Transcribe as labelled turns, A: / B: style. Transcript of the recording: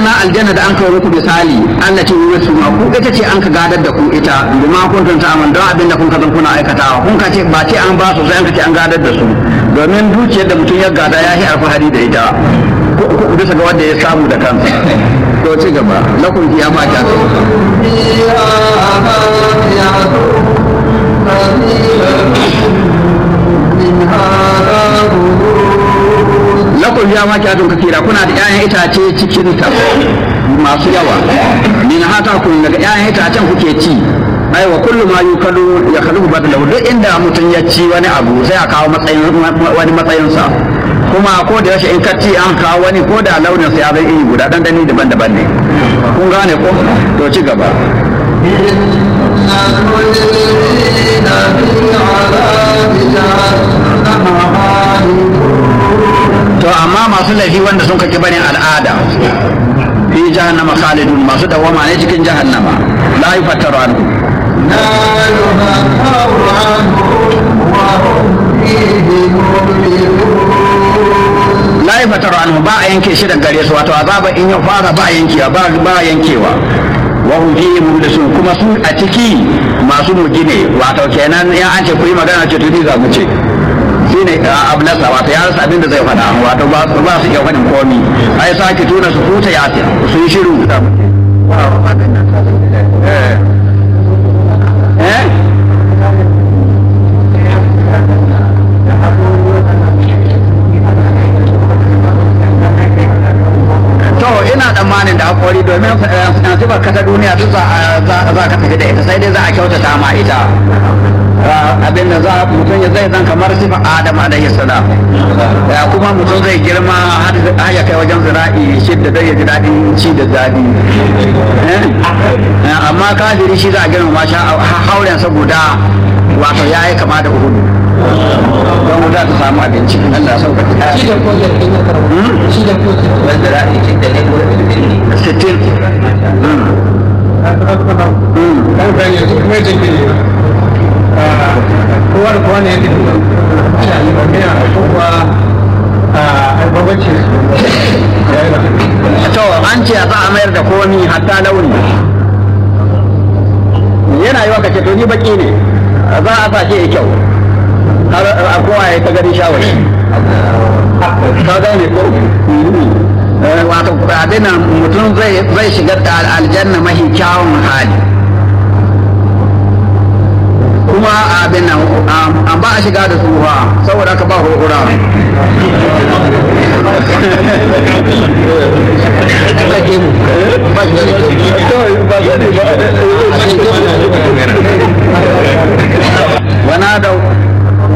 A: aljanna aljanna da an kawo muku misali Allah ce yi su ma ku ita ce an ka gadar da ku ita bima kuntum ta'amal don abin da kun ka zan kuna aikatawa kun ka ce ba ce an ba su sai an ka ce an gadar da su domin dukiyar da mutum ya gada ya yi alfahari da ita bisa ga wanda ya samu da kansa to ci gaba lakum fiya ma ta lakum fiya ma ta kafira kuna da 'ya'yan itace cikin ta masu yawa min hata kun daga 'ya'yan itacen kuke ci ai wa kullu ma yukalu ya khalu badalahu duk inda mutum ya ci wani abu sai a kawo matsayin wani matsayinsa kuma ko da yaushe in ka ci an kawo wani ko da launin sa ya zai iri guda dan dani daban-daban ne kun gane ko to ci gaba to amma masu laifi wanda sun kake barin al'ada fi jahannama khalidun masu dawama ne cikin jahannama la yufattaru anhu
B: لا يفتر عنه وهم فيه مبلغون
A: la yi fatar anhu ba a yanke shi da gare su wato azaba in ya fara ba yankewa ba ba yankewa wa hum fihi mublisun kuma su a ciki masu mujine wato kenan in an ce ku yi magana ce tudi za mu ce shine ablasa wato ya rasa abin da zai faɗa wato ba ba su iya faɗin komi ai sake tuna su huta ya su yi shiru eh eh to ina tsammanin da hakuri domin sifar kasa duniya duk za ka tafi da ita sai dai za a kyautata ma ita abin da za mutum ya zai zan kamar sifar adam alaihi salam kuma mutum zai girma har ya kai wajen zira'i shidda zai ya ji daɗin ci da daɗi amma kafiri shi za a girma sha hauren sa guda wato ya yi kama da uhudu don wuta ta samu abinci Allah sauka ta
B: shi da kodin ɗin ya karɓa shi da kodin
C: wanda za a yi da ne ko da ne
A: sittin
B: kan kan yanzu kuma yake ke kowa da kowa ne ya tafi ana yi ba mai a kowa a babacin
A: to an ce za a mayar da komi hatta launi yana yi waka ce to ni baki ne za a sa shi ya kyau har a kowa ya ta gani shawari ka gane ko wato abin mutum zai shigar da aljanna mahi kyawun hali kuma abin nan an ba a shiga da tsufa saboda ka ba hurhura